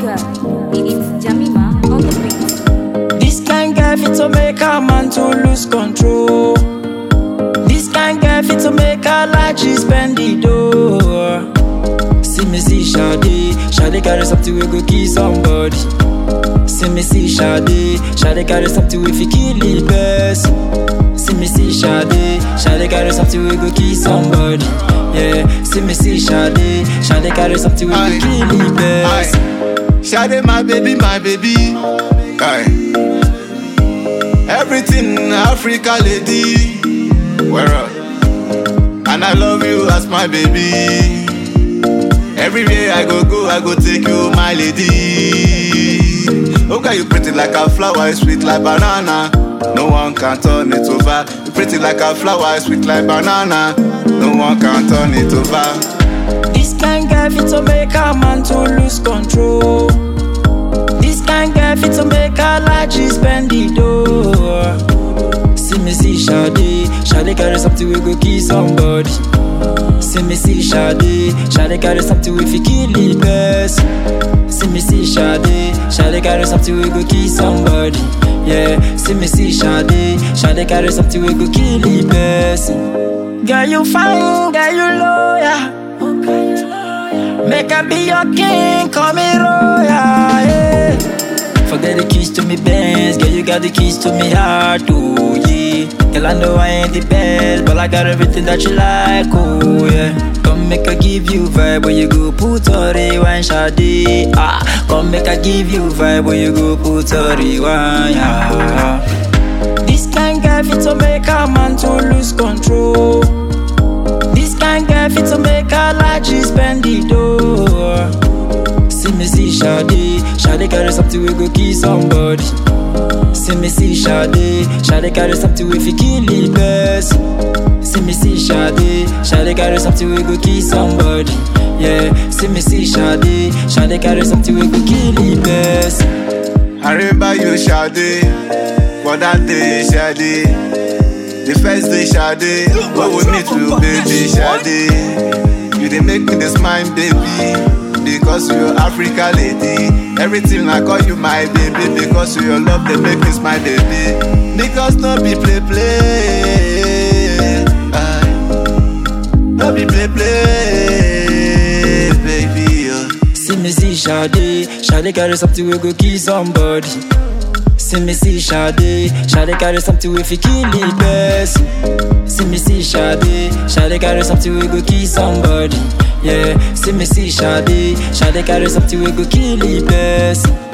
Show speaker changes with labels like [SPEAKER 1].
[SPEAKER 1] Tiger. It's Jamima on the beat.
[SPEAKER 2] This kind girl fit to make a man to lose control. This kind girl fit to make a like she spend the door. See me see Sade, Sade carry something we go kill somebody. See me see Sade, Sade carry something we fi kill the best. See me see Sade, Sade carry something we go kill somebody. Yeah, see me see Sade, Sade carry something we go
[SPEAKER 3] Aye.
[SPEAKER 2] kill the best.
[SPEAKER 3] Aye. Shade my baby, my baby. Aye. Everything Africa lady. Where up? And I love you as my baby. Everywhere I go, go, I go take you, my lady. Okay, you pretty like a flower, sweet like banana. No one can turn it over. You pretty like a flower, sweet like banana. No one can turn it over.
[SPEAKER 2] This kind girl fit to make a man to lose control. This kind girl fit to make a like she spend the door. See me see Sade, Sade carry something we go kill somebody. See me see Sade, Sade carry something we fi kill the best. See me see Sade, Sade carry something we go kill somebody. Yeah, see me see Sade, Sade carry something we go kill the best. Girl you fine, girl you loyal. Make I be your king, call me royal. Yeah. Forget the keys to me Benz, girl you got the keys to me heart, oh yeah. Girl I know I ain't the best, but I got everything that you like, oh yeah. Come make I give you vibe when you go put on rewind, Sade. Ah, come make I give you vibe when you go put on rewind, yeah. This kind girl fit to make a man to lose control. This kind girl fit to make a like she spend the door. See me see Sade, Sade carry something we go kill somebody. See me see Sade, Sade carry something we fi kill the best. See me see Sade, Sade carry something we go kill somebody. Yeah, see me see Sade, Sade carry something we go kill the best.
[SPEAKER 3] I remember you Sade, for that day Sade. The first day Sade, when we meet you baby Sade. You dey make me dey smile baby, because you Africa lady. Everything I call you my baby, because you your love dey make me smile baby. Because no be play play, aye. no be play play, baby. Oh.
[SPEAKER 2] See me see Sade, Sade carry something we go kill somebody. See me see Sade, Sade carry something we fi kill the best. See me see Sade, Sade carry something we go kill somebody. Yeah, see me see Sade, Sade carry something we go kill the best.